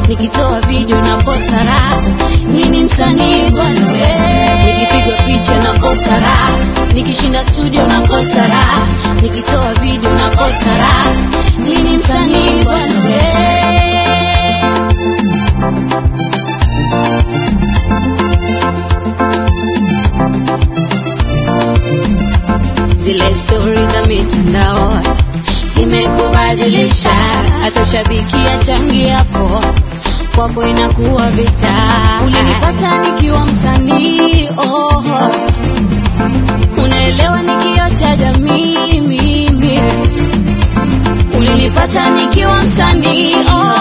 nikitoa video nakosa raha. Mimi ni msanii bwana we, nikipigwa picha nakosa raha, nikishinda studio nakosa raha, nikitoa video nakosa raha. Mimi ni msanii bwana we. zile stori za mitandao zimekubadilisha, hata shabiki achangiapo kwako inakuwa vita. Ulinipata nikiwa msanii oh, unaelewa ni kioo cha jamii mimi. Ulinipata nikiwa msanii oh,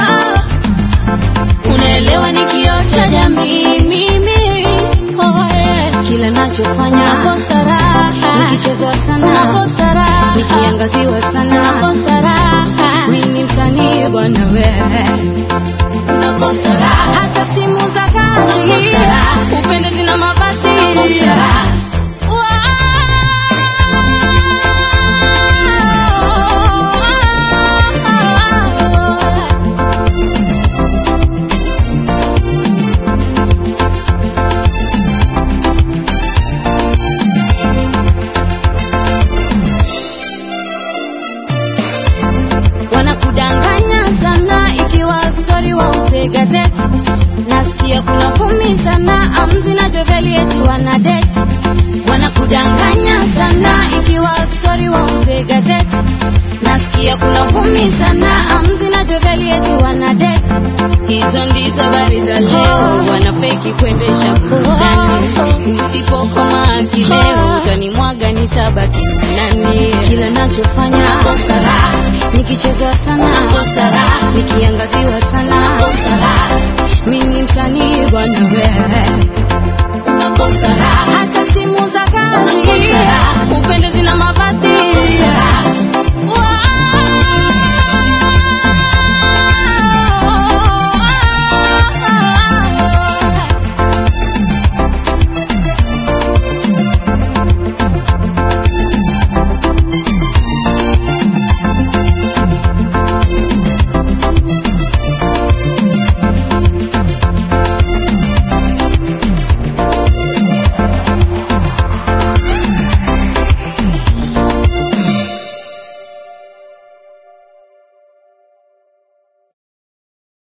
unaelewa ni kioo cha jamii mimi oh, yeah. Kila nachofanya nakosa raha, nikichezwa sana nakosa raha, nikiangaziwa sana nakosa raha. Mimi ni msanii bwana wewe nakosa raha, hata simu za kali nakosa raha, upendezi na mavazi nakosa raha. Wow. wanakudanganya sana ikiwa stori wauze gazeti nasikia kuna vumi sana amzi na joveli eti wana date wanakudanganya sana ikiwa stori wauze gazeti nasikia kuna vumi sana amzi na joveli eti wana date hizo ndizo habari za leo wanafeki kuendesha burudani usipokoma kileo utanimwaga nitabaki na nani kila nachofanya nakosa raha nikichezwa sana